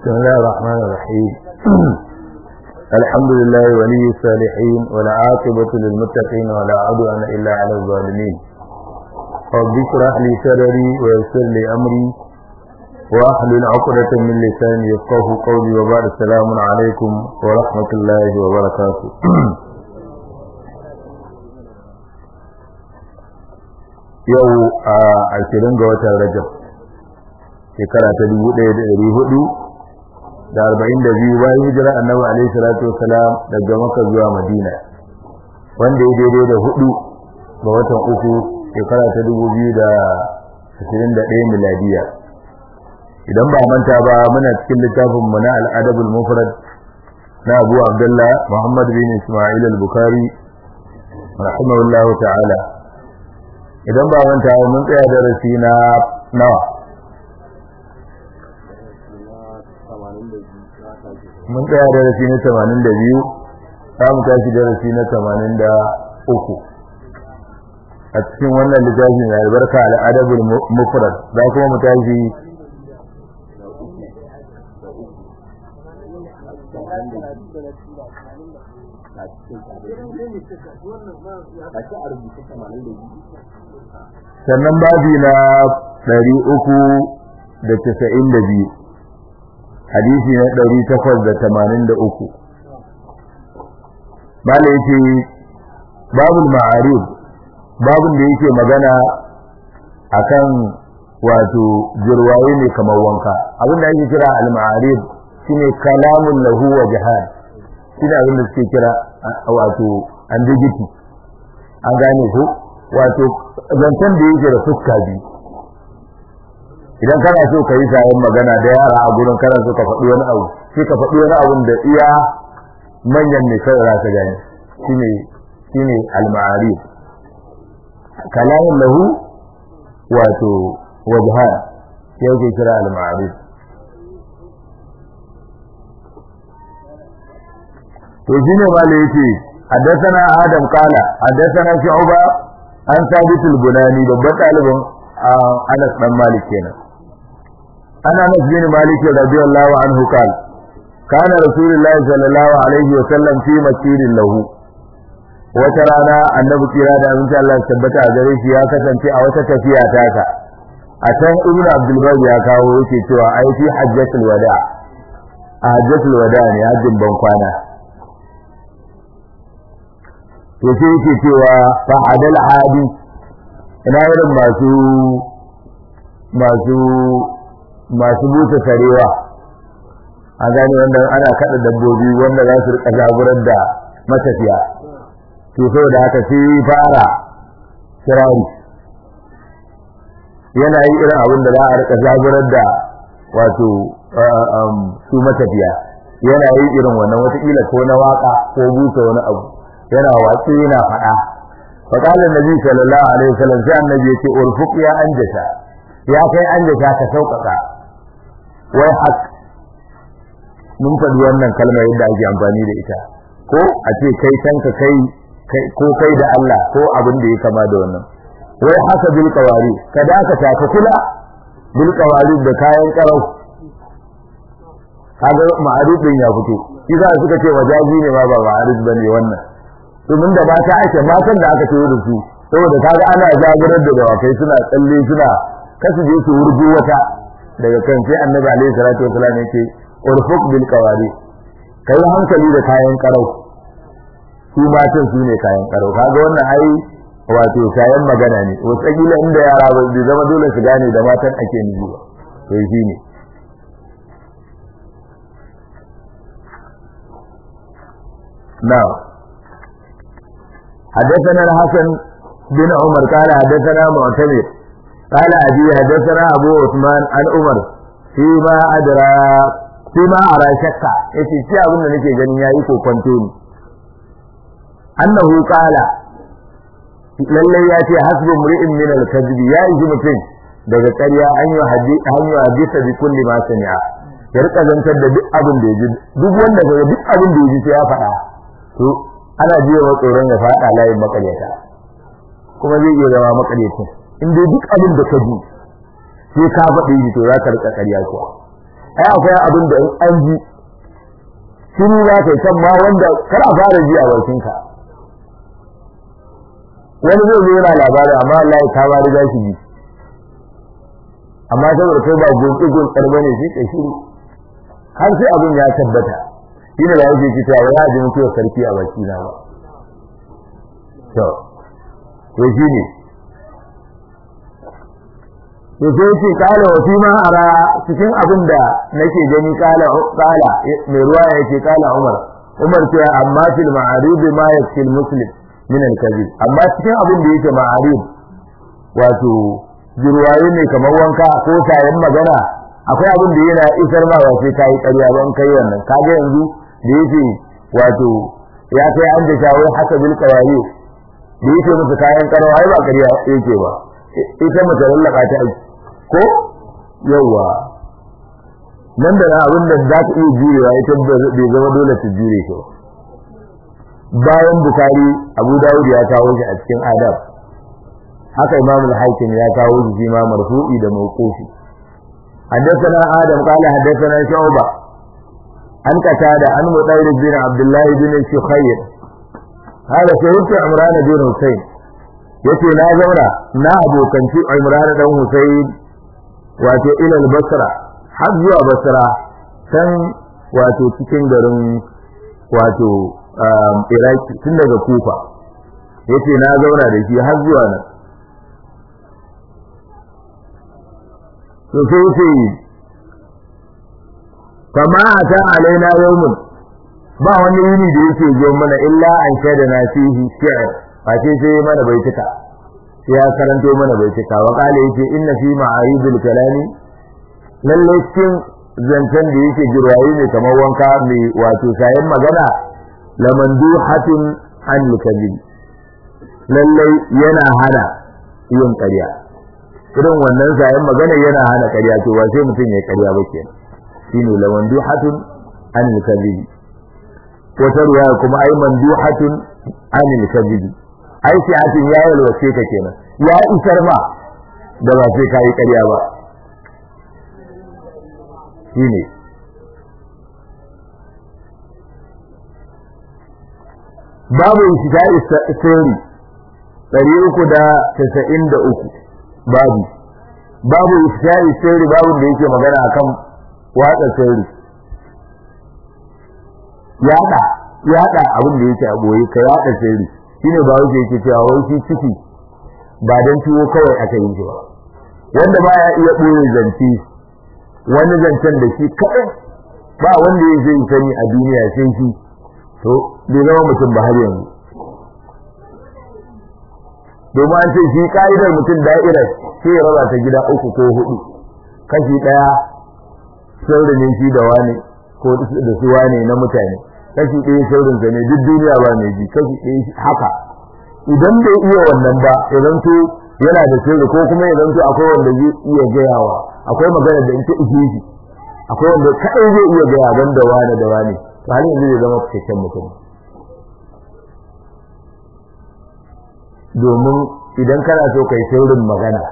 بسم الله الرحمن الرحيم الحمد لله ولي الصالحين والعاقبة للمتقين ولا عدوان إلا على الظالمين رب اشرح لي صدري ويسر لي أمري واحلل عقدة من لساني يفقه قولي وبعد السلام عليكم ورحمة الله وبركاته yau a ashirin ga watan rajab shekara ta dubu ɗaya da ɗari hudu da arba'in da biyu bayan hijira annabi alaihi salatu wasalam daga maka zuwa madina wanda ya daidai da hudu ga watan uku shekara ta dubu biyu da ashirin da ɗaya miladiya idan ba manta ba muna cikin littafin mu na al'adabul mufrad na abu abdullah muhammad bin isma'il al-bukhari rahimahullahu ta'ala idan ba manta ba mun tsaya darasi na nawa mun tsaya darasi na 82 za mu tashi darasi na 83 a cikin wannan littafin mai albarka al'adabul mufrad za kuma mu tashi sannan babi na ɗari uku da casa'in da biyu hadisi na ɗari takwas da tamanin da uku bala yake babul ma'arib babun da yake magana akan wato jirwaye ne kamar wanka abin da ake kira al-ma'arib shine kalamun lahu wa jihad shine abin da suke kira wato ambiguity an gane ko wato zancen da yake da fuska biyu idan kana so ka yi sayan magana da yara a gurin kana so ka faɗi wani abu sai ka faɗi wani abun da iya manyan ne kawai za ka gane shine shine al-ma'arif kalamun lahu wato wajhan sai yake kira al-ma'arif to shine ma da yake حدثنا آدم قال حدثنا شعبة عن ثابت البناني babban ɗalibin Anas dan Malik kenan ana Anas bin Malik radiyallahu anhu قال كان رسول الله صلى الله عليه وسلم في مسير له wata rana annabi kira da abinci Allah ya tabbata a gare shi ya kasance a wata tafiya taka a can ibnu abdul bar ya kawo yake cewa ai fi hajjatul wada a hajjatul wada ne hajjin ban kwana to sai yake cewa fa adal hadi ina irin masu masu masu buta sarewa a gane wanda ana kada dabbobi wanda za su rika jagorar da matafiya to saboda haka sai fara kirari yana yi irin abin da za a rika jagorar da wato su matafiya yana yi irin wannan watakila ko na waka ko busa wani abu yana watsi yana faɗa faƙalin nabi sallallahu alaihi wasallam sai annabi ya ce urfuq ya anjasha ya kai anjasha ka sauƙaƙa wai hak mun faɗi wannan kalmar yadda ake amfani da ita ko a ce kai kanka kai ko kai da Allah ko abin da ya kama da wannan wai haka bil qawari ka dakata ka kula bil qawari da kayan karau kaga ma'arif din ya fito kisa suka ce wajaji ne ma ba ma'arif bane wannan domin da mata ake matan da aka tayo da su saboda kaga ana jagorar da dawakai suna tsalle suna kasu je su wurgu wata daga kan sai annabi alaihi salatu wasallam yake urfuq bil qawari kai hankali da kayan karau su matan su ne kayan karau kaga wannan ai wato kayan magana ne wasu kila inda yara ba zai zama dole su gane da matan ake nufi ba to shi ne now حدثنا الحسن بن عمر قال حدثنا معتمر قال أبي حدثنا أبو عثمان عن عمر فيما أدرى فيما أرى شكا يتي شيء أظن نكي جنين يأيكو كنتوني أنه قال lallai ya ce hasbu mri'in min al-kadhib ya yi mutum daga ƙarya an yi hadisa bi kulli ma sami'a ya rika zantar da duk abin da ya ji duk wanda ga duk abin da ya ji sai ya faɗa to ana jiya wa tsoron ya faɗa layin makaryata kuma zai iya zama makaryacin in dai duk abin da ka ji sai ka faɗi shi to za ka rika ƙarya kuwa ai akwai abin da in an ji shiru za ka yi kan ma wanda kar a fara ji a bakinka wani zai zo yana labarin amma Allah ya kama riga shi ji amma saboda kai ba gunki gunkar bane shi ka shiru har sai abin ya tabbata shi ne da yake cewa wai ya ji mutuwar sarki a baki na ba to to shi ne to sai ce kala wa fi ma ara cikin abin da nake gani kala kala mai ruwa yake kala Umar Umar ce amma fil ma'arib ma yakfil muslim min al-kadhib amma cikin abin da yake ma'arib wato jirwaye ne kamar wanka ko sayan magana akwai abin da yana isar ma wace kai ƙarya ban kai wannan kaga yanzu da yake wato ya kai an da shawo haka bil qawayi da yake musu kayan karawa ai ba ƙarya yake ba ita mace lallaka ta aiki ko yawa nan da abin da za ta iya jurewa ita bai zama dole ta jure shi bayan bukari abu dawud ya kawo shi a cikin adab haka imam al-hakim ya kawo shi ma marfu'i da mawqufi حدثنا آدم قال حدثنا شعبة عن قتادة عن مطير بن عبد الله بن الشخير هذا شهدت عمران بن حسين yace na zauna na abokanci Imran dan Husayn wato ila al-Basra har zuwa Basra can wato cikin garin wato Iraki tun daga Kufa yace na zauna da shi har zuwa nan to sai yace kama ata alaina yawmun ba wani yini da yake zo mana illa an shaida na fihi shi'r ba sai sai mana bai tuka sai ya karanto mana bai tuka wa kale yake inna fi ma'aribul kalami lalle cikin zancen da yake jirwayi ne kamar wanka mai wato sayan magana lamanduhatun an kadhib lalle yana hana yin ƙarya irin wannan sayan magana yana hana ƙarya to ba sai mutum ya ƙarya ba kenan shine lamanduhatun an kadhib wata ruwaya kuma ai manduhatun an kadhib ai siyasin ya yalwace ka kenan ya isar ma da ba sai kai ƙarya ba shine babu shiga sirri ɗari uku da tasa'in da uku babu babu shiga sirri babu da yake magana akan watsa sirri yada yada abin da yake a boye ka yada sirri shine ba wuce yake cewa wai shi ciki ba dan tuwo kawai aka yi shi ba wanda ba ya iya boye zance wani zancen da shi kaɗai ba wanda ya zai sani a duniya sai shi to bai zama mutum ba har yanzu domin an ce shi ka'idar mutum da'irar sai ya raba ta gida uku ko hudu kashi ɗaya sirri ne shi da wani ko da su wane na mutane kashi ɗaya sirrinsa ne duk duniya ba mai ji kashi ɗaya haka idan bai iya wannan ba idan to yana da sirri ko kuma idan to akwai wanda zai iya gayawa akwai magana da in ta ishe shi akwai wanda kaɗai zai iya gaya ban da wane da wane to har yanzu zai zama cikakken mutum domin idan kana so kai sirrin magana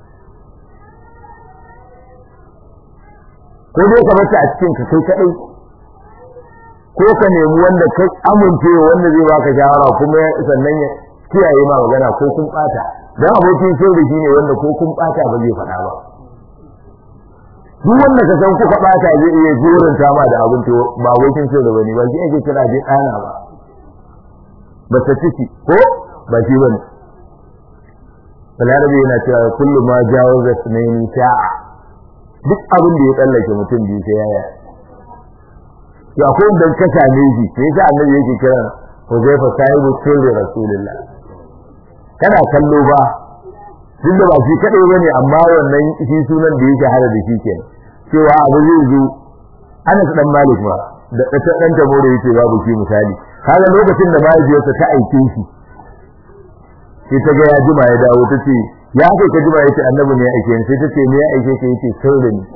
ko dai ka bata a cikin ka kai kaɗai ko ka nemi wanda kai amince wanda zai baka shawara kuma sannan ya kiyaye ma magana ko kun bata dan abokin sirri shine wanda ko kun bata ba zai faɗa ba duk wanda ka san kuka bata zai iya joranta ma da abin to ba abokin sirri bane ba shi ake kira dai ɗana ba ba ta ciki ko ba shi bane balarabe yana cewa kullu ma jawaza sunaini sha'a duk abin da ya tsallake mutum biyu sai yaya to akwai wanda ka same shi sai yasa annabi yake kira Huzaifa sahibu sirri rasulullah kana kallo ba duk da ba shi kadai bane amma wannan shi sunan da yake hada da shi kenan cewa abu zai zo Anas dan Malik ba da ta dan tamo da yake babu shi misali kaga lokacin da mahaifiyarsa ta aike shi sai ta ga ya jima ya dawo ta ce ya kai ka jima yace annabi ne ya aike ni sai ta ce me ya aike ka yace sirri ne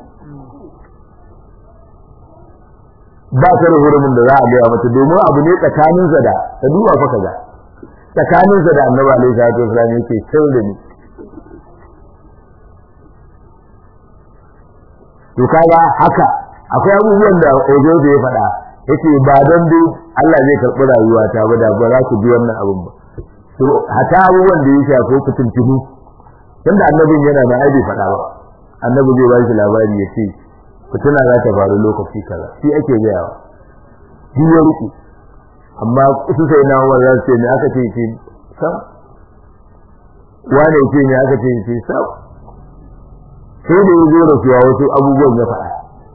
ba ta da hurumin da za a gaya mata domin abu ne tsakaninsa da ta duba fa kaza tsakaninsa da annabi alaihi salatu wasallam yake sirri ne to kaga haka akwai abubuwan da ojo da ya faɗa yace ba don dai Allah zai karɓi rayuwa ta ba da ba za ku ji wannan abin ba to hata abubuwan da ya shafi ku tuntuni tunda annabin yana da aibi faɗa ba annabi zai ba shi labari ya ce fitina za ta faru lokaci kaza shi ake gayawa shi ya rike amma su sai na Umar za su ce ne aka ce ce sam wane ce ne aka ce ce sam sai da ya zo da suwa wasu abubuwan ya faɗa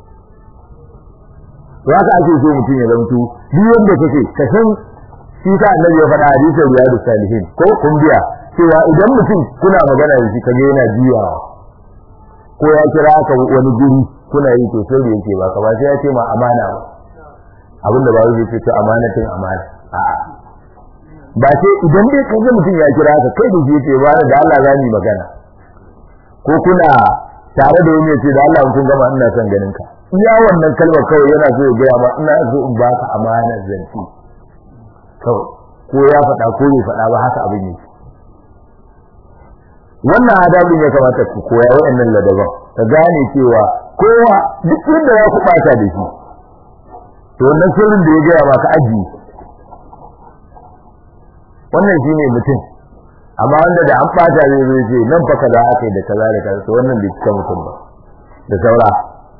to haka ake so mutum ya zanto duk wanda kake ka san shi sa annabi ya faɗa hadisin riyadu salihin ko kun biya cewa idan mutum kuna magana da shi kaga yana juyawa ko ya kira ka wani guri kuna yi to sai da yake ba ka ba sai ya ce ma amana ba abin da ba zai ce to amanatin amana a'a ba sai idan dai kaga mutum ya kira ka kai da shi ce ba da Allah za mu magana ko kuna tare da wani ya ce da Allah kun gama ina son ganin ka iya wannan kalmar kawai yana so ya gaya ma ina so in baka amanar zanci kawai ko ya faɗa ko bai faɗa ba haka abin yake wannan adabin ya kamata ku koya waɗannan ladaban ka gane cewa kowa duk yadda za ku ɓata da shi to wannan sirrin da ya gaya maka ajiye wannan shine mutum amma wanda da an ɓata zai zo ce nan fa kaza aka yi da kaza da kaza to wannan bai cika mutum ba da saura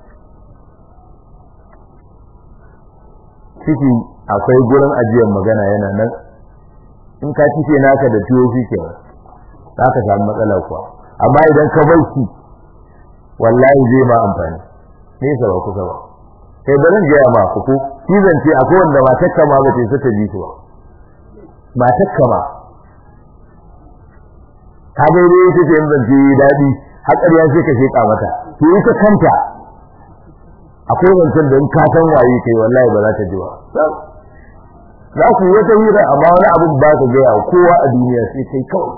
ciki akwai gurin ajiyar magana yana nan in ka cike naka da tuwo shi ke za ka samu matsala kuwa amma idan ka bar shi wallahi zai ma amfani nesa ba kusa ba sai da zan gaya ma ku shi zance akwai wanda matakka ma ba ta isa ta ji su ba matakka ma ta bai dai ita ce zance daɗi har ƙarya sai ka sheƙa mata to ita kanta akwai wancan da in ka san waye kai wallahi ba za ta ji ba za ku yi wata hira amma wani abin ba ka gaya wa kowa a duniya sai kai kawai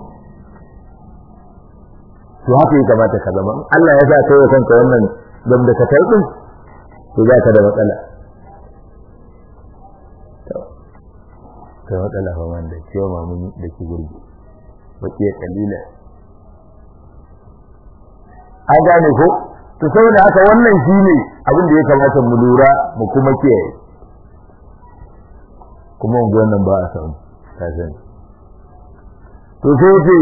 to haka ya kamata ka zama Allah ya sa kai wa kanka wannan dan da ka kai din to za ka da matsala to ka matsala fa wanda ciwo mamun da ki gurbi wace kalila an gane ko to saboda haka wannan shine abin da ya kamata mu lura mu kuma kiyaye kuma mu wannan ba a samu ta sani to sai ce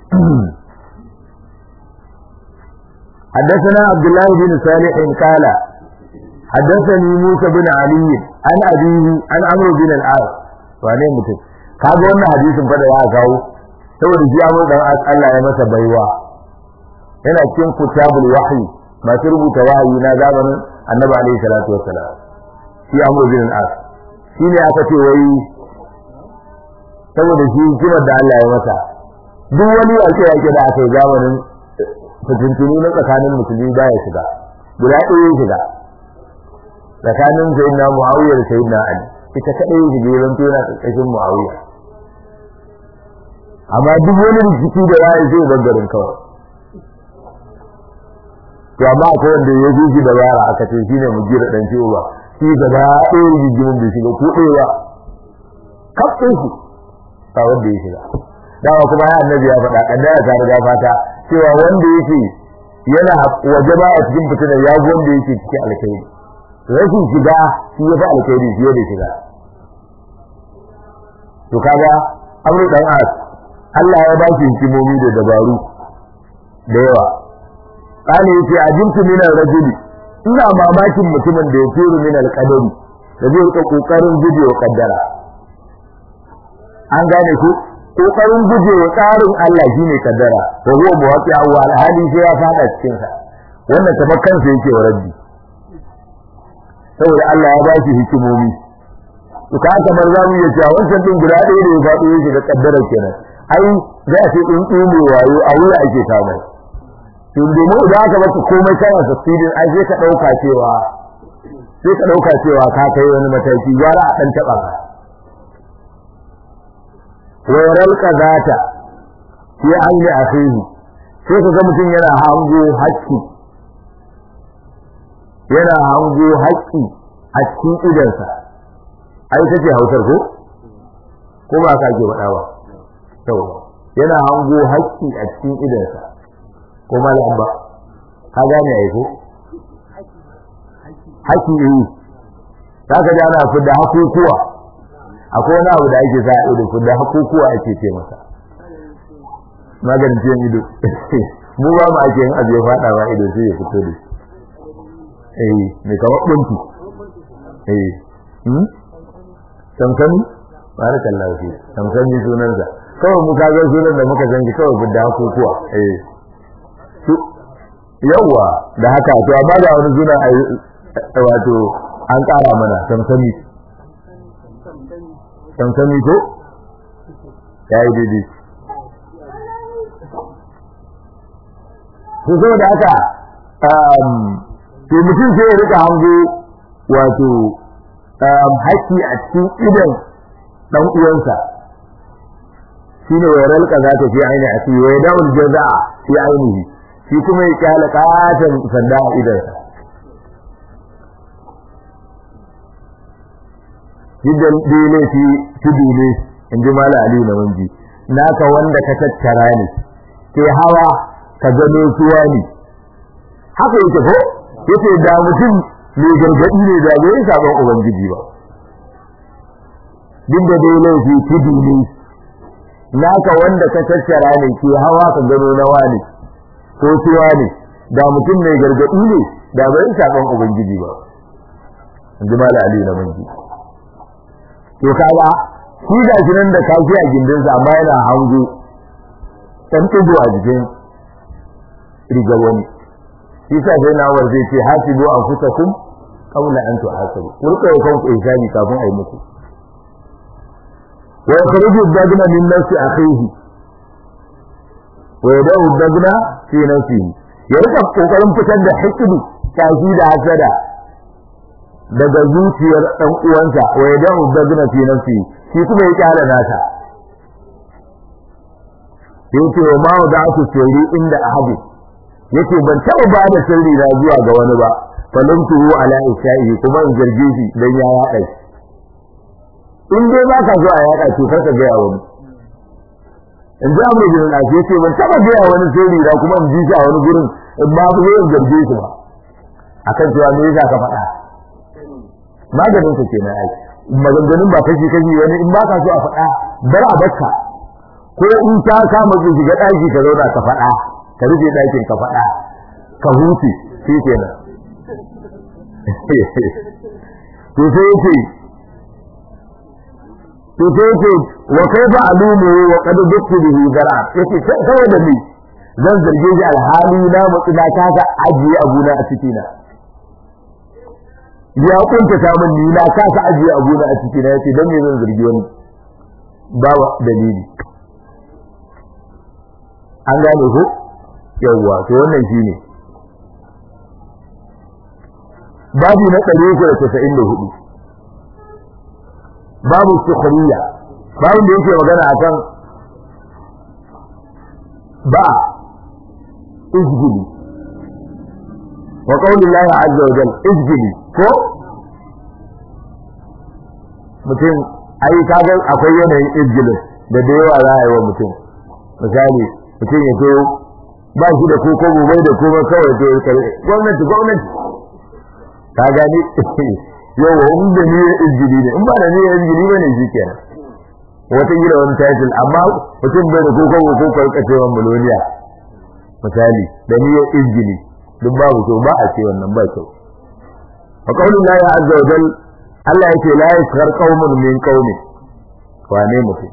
حدثنا عبد الله بن صالح قال حدثني موسى بن علي عن أبيه عن عمرو بن العاص wane mutum kaga wannan hadisin fa da ya kawo saboda shi Amr dan Allah ya masa baiwa yana cikin kutabul wahyi masu rubuta wahayi na zamanin Annabi alaihi salatu wassalam shi Amr bin al-As shine aka ce wai saboda shi kimar da Allah ya masa duk wani yake yake da aka yi zamanin fitintunu na tsakanin musulmi ba ya shiga guda ɗaya ya shiga tsakanin sayyidina Muawiya da sayyidina Ali ita kadai ya shiga yaron tona tsakanin Muawiya amma duk wani rikici da ya yi zai bangaren kawai to amma akwai wanda ya ji shi da yara aka ce shine mu jira dan ciwo ba shi gaba ɗaya rigimin da shiga ko ɗaya kafin shi ba wanda ya shiga dawa kuma ya annabi ya faɗa kaddara ta riga fata cewa wanda yake yana waje ba a cikin fitinar ya ga wanda yake cikin alkhairi rashin shiga shi ya fi alkhairi fiye da shiga to kaga amru dan as Allah ya ba shi hikimomi da dabaru da yawa kana yace ajintu min ar-rajuli ina mamakin mutumin da ya turu min al-qadari da zai rika kokarin gujewa kaddara an gane ku kokarin gujewa tsarin Allah shine kaddara wa huwa muwaqi'a wa al-hali sai ya fada cikin sa wannan kamar kansa yake wa rabbi saboda Allah ya ba shi hikimomi to ka kamar zamu iya cewa wancan din guda ɗaya da ya faɗo yake da kaddara kenan ai za a ce in tsune wayo a wuya ake samu to domin idan aka baka komai kana tafsirin ai sai ka dauka cewa sai ka dauka cewa ka kai wani mataki gara a dan taba ka wa yaral qadata fi ayni akhihi sai ka ga mutum yana hango haƙƙi yana hango haƙƙi a cikin idansa ai tace hausar ko ko ba ka ke faɗa ba to yana hango haƙƙi a cikin idansa ko malam ba ka gane ai ko haki eh zaka ji ana fidda hakukuwa akwai wani abu da ake sa ido fidda hakukuwa ake ce masa maganin ciwon ido mu ba mu ake yin abu ya fada ba ido sai ya fito da eh me kamar buntu eh hmm samsami barakallahu fi samsami sunansa kawai mu kaga sunan da muka zangi kawai fidda hakukuwa eh yawa da haka to amma da wani suna wato an ƙara mana samsami samsami ko ya yi daidai to saboda haka to mutum sai ya rika hango wato haƙƙi a cikin idan ɗan uwansa shine wa ralka za ta fi aini a cikin wa dawul jaza'a fi ainihi shi kuma ya kyala katon sanda a idansa yadda dole fi tudu ne in ji mala ali na wanji naka wanda ka tattara ne ke hawa ka gano suwa ne haka yake ko yace da mutum mai gargadi ne da bai sabon ubangiji ba duk da dai laifi tudu ne naka wanda ka tattara ne ke hawa ka gano nawa ne ko suwa ne da mutum mai gargadi ne da bai sabon ubangiji ba in ji mala ali na wanji to kaga shi ga shi nan da kashi a gindinsa amma yana hango ɗan ɗigo a jikin rigar wani shi sa sai nawar zai ce hasibu an fusa kun kaula an tu hasabu kurka ya kanku ihsani kafin a yi muku wa yakhruju dagna min nafsi akhihi wa yadahu dagna fi nafsihi ya rika kokarin fitar da hikidu kashi da hasada daga zuciyar dan uwansa wa yadahu dagna fi nafsihi shi kuma ya kyala nata yace wa ma wada'tu sirri inda ahadi yace ban taba ba da sirri na zuwa ga wani ba falamtuhu ala isa'i kuma in zarge shi dan ya yaɗa shi in dai ba ka so a yaɗa to kar ka ga wani in ji amma bin al yace ban taba ga wani sirri na kuma in ji shi a wani gurin in ba ku yin zarge shi ba akan cewa me yasa ka faɗa maganin ka kenan ai maganganun ba kashi kashi wani in ba ka so a faɗa bar a bakka ko in ta kama ki shiga ɗaki ka zauna ka faɗa ka rufe ɗakin ka faɗa ka huce shi kenan to sai yace to sai yace wa kaifa alumu wa qad duktu bihi zara yace saboda ni zan zarge shi alhali na mutsi na kasa ajiye abuna a cikina ya kunta ta min ni na kasa ajiye abuna a cikina yace dan me zan zargi wani babu dalili an gane ko yawwa to wannan shine babu na 394 babu sukhriya babu da yake magana akan ba izgili wa qaulillahi azza wa jalla izgili ko mutum ai kaga akwai yanayin izgilin da da yawa za a yi wa mutum misali mutum ya zo ba shi da koko bai da kuma kawai to gwamnati gwamnati ka gani yau in da ni izgili ne in ba da ni izgili ba ne shikenan wata gida wani title amma mutum bai da koko ko ko karkacewan miloniya misali da ni izgili duk babu to ba a ce wannan ba kyau wa qaulun la ya azza wa jal Allah yake la yaskhar qaumun min qaumin wane mutum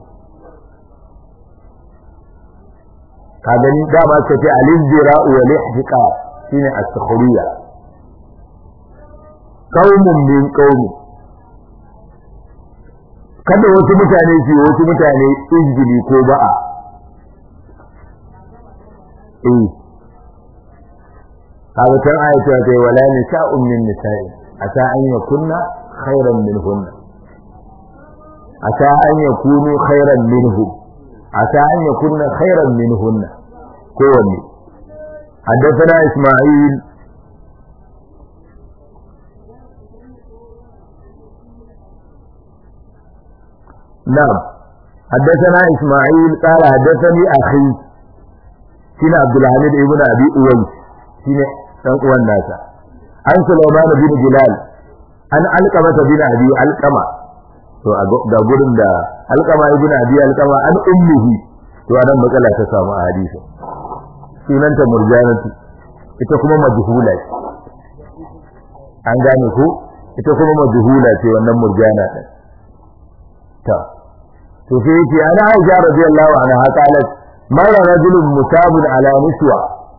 ka gani dama ka ce al-izra wa al-ihtiqa shine as-sukhriya qaumun min qaumi kada wasu mutane su wasu mutane izgili ko ba'a eh kaga kan ayata ta wala nisa'un min nisa'i ata an yakunna khairan minhunna ata an yakunu khairan minhum عسى أن يكون خيرا منهن كوني حدثنا إسماعيل نعم حدثنا إسماعيل قال حدثني أخي سين عبد الحميد ابن أبي أويس سين أنقوى الناس an Sulaiman bin Bilal an Alqama bin Abi Alqama to ga gurin da Alqama ibn Abi Alqama an ummihi to anan matsala ta samu a hadisi sunanta murjanatu ita kuma majhula ce an gane ko ita kuma majhula ce wannan murjana din ta to sai yake ana Aisha radiyallahu anha qalat mara rajulun mutabun ala niswa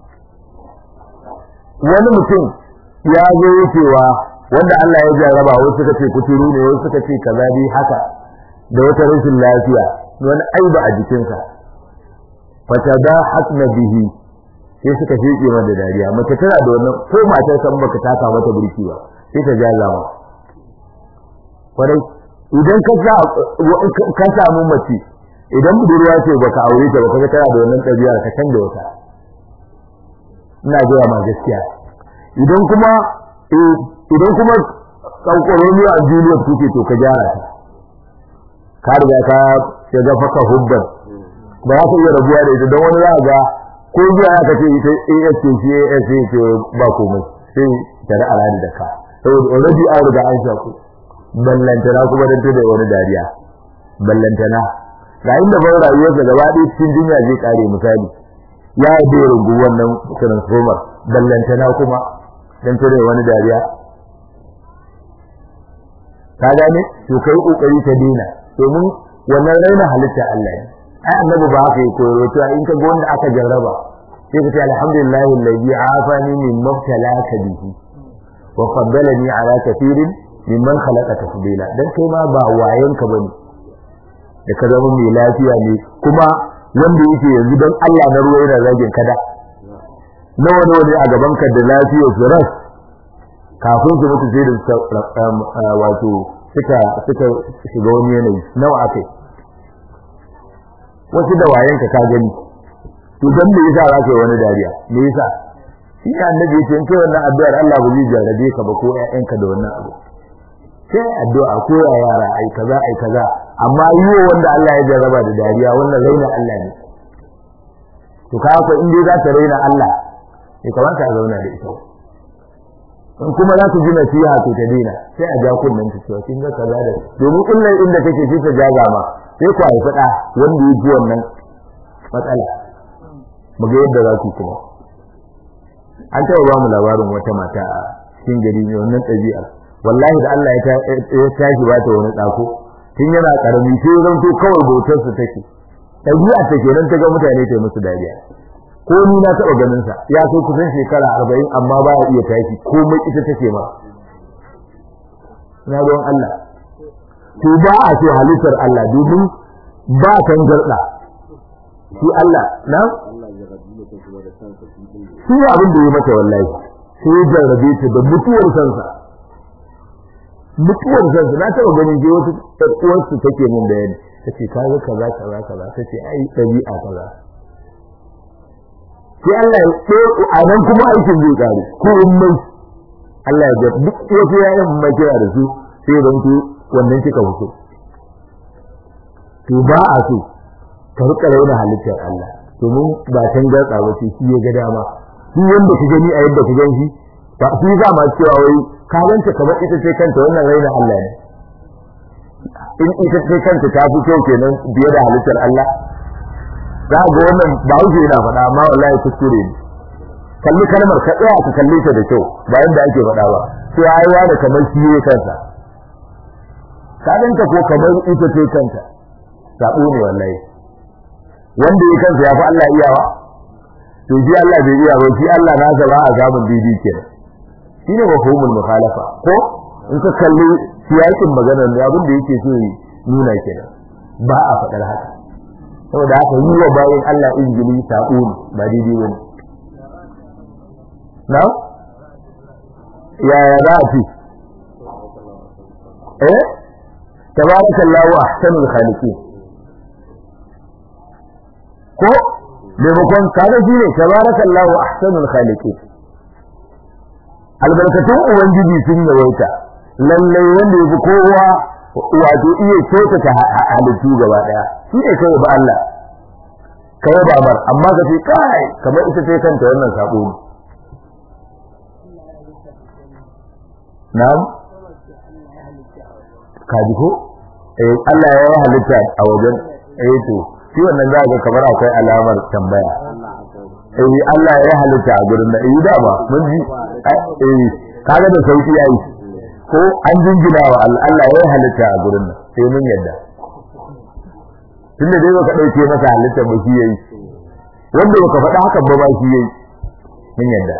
wani mutum ya zo wucewa wanda Allah ya jarraba wasu suka ce kuturu ne wasu suka ce kaza dai haka da wata rashin lafiya wani aiba a jikinsa fatada hasna bihi sai suka sheke mata dariya mace tana da wannan ko matar san baka taka mata burki ba sai ta jaza ma kwarai idan ka sa ka samu mace idan budurwa ce baka aure ta baka tana da wannan ɗabi'ar ka canza wata ina gaya ma gaskiya idan kuma idan kuma kankoroniyo a Juliet kuke to ka gyara ta ka riga ka shiga faka hubban ba za ka iya rabuwa da ita don wani za ga ko zuwa ya kace ita AS ce shi AS ce ba komai sai ta da alani da ka saboda already an riga an shaku ballantana kuma dan da wani dariya ballantana ga inda ban rayuwarsa gaba ɗaya cikin duniya zai kare misali ya da rungu wannan transformer ballantana kuma dan tare wani dariya ka gane to kai kokari ka dena domin wannan raina halitta Allah ne ai annabi ba haka yake koyo to in ka ga wanda aka jarraba sai ka ce alhamdulillahi alladhi afani min mubtalaka bihi wa faddalani ala kathirin mimman khalaqa tafdila dan kai ma ba wayanka bane da ka zama mai lafiya ne kuma wanda yake yanzu dan Allah na ruwa yana zagin kada nawa nawa ne a gaban ka da lafiyar su ras kafin su mutu sai da wato suka suka shiga wani yanayi nawa akai wasu da wayen ka gani to dan me yasa za ka yi wani dariya me yasa shi ne annabi yace in kai wannan addu'ar Allah ba zai jarrabe ka ba ko ƴaƴanka da wannan abu sai addu'a ko ya yara ai kaza ai kaza amma yiwo wanda Allah ya jarraba da dariya wannan raina Allah ne to ka ko in dai za ta raina Allah ya kamata a zauna da ita in kuma za ku ji nasiha to ta daina sai a ja kunnen ta cewa kin ga kaza da domin kullun inda kake shi ta jaga ma sai ku haifi da wanda ya ji wannan matsala mu ga yadda za ku kuma an taɓa ba mu labarin wata mata a cikin gari mai wannan ɗabi'a wallahi da Allah ya tashi ba ta wani ɗako tun yana ƙarami sai zan to kawai bautarsa take ɗabi'a ta kenan ta ga mutane ta musu dariya ko ni na taɓa ganin sa ya kai kusan shekara arba'in amma ba ya iya tashi komai ita take ma na ruwan Allah to ba a so halittar Allah domin ba kan garda shi Allah na shi abin da ya mata wallahi sai ya jarrabe ta da mutuwar sansa mutuwar sansa na taɓa ganin je wata uwarsu take min bayani tace kaga kaza kaza kaza tace ai ɗabi'a kaza sai Allah ya ko a nan kuma aikin zai kare ko umman Allah ya ga duk wasu yayin mai kira da su sai dan ku wannan kika fito to ba a so ka rika raina halittar Allah domin ba can gatsa ba ce shi ya ga dama shi wanda ka gani a yadda ka gan shi ba shi za ma cewa wai ka ganta kamar ita ce kanta wannan raina Allah ne in ita ce kanta ta fi kyau kenan biye da halittar Allah za ga wannan ba wuce yana faɗa amma wallahi kuskure ne kalli kalmar ka tsaya ka kalle ta da kyau ba yadda ake faɗa ba sai aiwa da kamar shi ne kansa ka danta ko kamar ita ce kanta sabo ne wallahi wanda ya kansa ya fi Allah iyawa to shi Allah bai iya ba shi Allah na ba a samun daidai kenan shine mafhumul mukhalafa ko in ka kalli siyakin maganar da abin da yake so nuna kenan ba a faɗar haka saboda haka yi wa bayan Allah injili sabo ne ba daidai bane na yaya za a ce eh tabarakallahu ahsanul khaliqin ko maimakon kaga shi ne tabarakallahu ahsanul khaliqin albarkatun ubangiji sun yawaita lallai wanda yafi kowa wato iya kyautata halittu gaba daya shi ne kai ba Allah kai ba mar amma ka ce kai kamar ita ce kanta wannan sabo ne na'am kaji ko eh Allah ya yi halitta a wajen eh to shi wannan za ga kamar akwai alamar tambaya eh Allah ya yi halitta a gurin da eh dama mun ji eh kaga da sauki yayi ko an jingina wa Allah ya yi halitta a gurin nan sai mun yadda tunda dai baka dauke masa halitta ba shi yayi wanda baka faɗa haka ba ba shi yayi mun yadda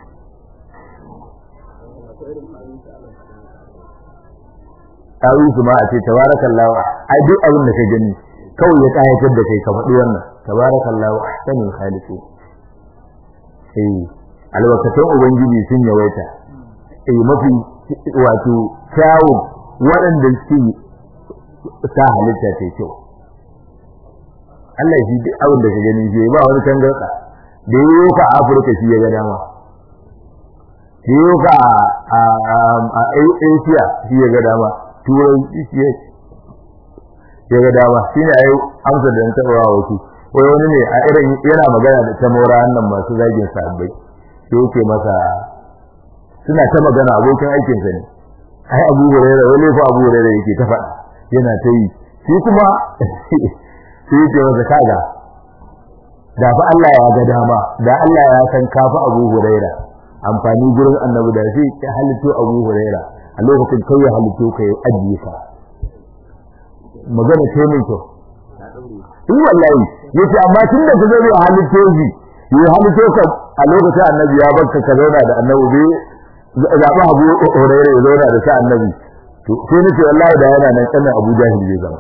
awi su ma a ce tabarakallahu ai duk abin da ka gani kawai ya kayatar da kai ka faɗi wannan tabarakallahu ahsanul khaliqin eh albarkatun ubangiji sun yawaita eh mafi wato kyawun waɗanda suke sa halitta ta kyau Allah shi duk abin da ka gani shi ba wani tangarɗa da yi ka Afirka shi ya ga dama da yi ka a Asia shi ya ga dama turai shi ya ga dama shi ne ai amsa da ta wa wasu wai wani ne a irin yana magana da ta mora nan masu zagin sabbai sai yake masa suna ta magana abokin aikinsa ne ai Abu Hurairah wani fa Abu Hurairah yake ta faɗa yana ta yi shi kuma sai yake masa kaga da fa Allah ya ga dama da Allah ya san kafa Abu Hurairah amfani gurin Annabi da sai ya halitto Abu Hurairah a lokacin kai ya halitto ka ya ajiye ka magana ce min to in wallahi yace amma tun da kaga ya halitto shi ya halitto ka a lokacin Annabi ya barka ka zauna da Annabi bai zaɓi Abu Hurairah ya zauna da sa Annabi to sai nace wallahi da yana nan kanin Abu Jahil zai zama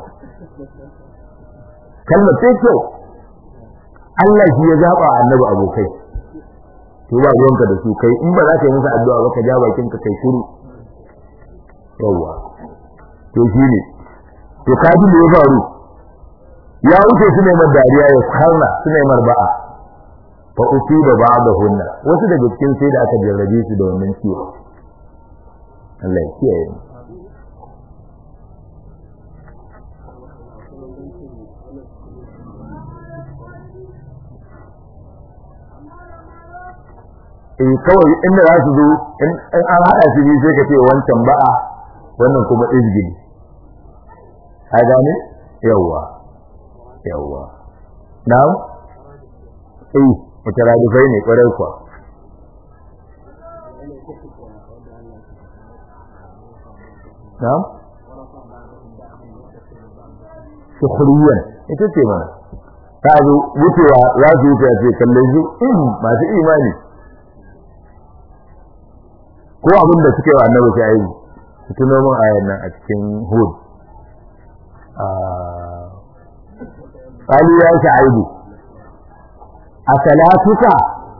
kalmar sai kyau Allah shi ya zaba annabi abokai to ba ruwanka da su kai in ba za ka yi musu addu'a ba ka ja bakin ka kai shiru yawa to shine to kaji da ya faru ya wuce su ne mar dariya ya karna su ne mar ba'a fa usiba ba'dahunna wasu daga cikin sai da aka jarrabe su da wannan ciwo Allah ya kiyaye mu eh kawai inda za su zo in an haɗa su biyu sai ka ce wancan ba'a wannan kuma izgili a gane yawwa yawwa na'am eh mutaradifai ne kwarai kuwa na'am sukhriyan ita ce mana ta zo wucewa za su wuce a ce kallon su masu imani ko abin da suke wa annabi sai ayi tuno mun ayan nan a cikin hud qalu ya sha'ibu asalatuka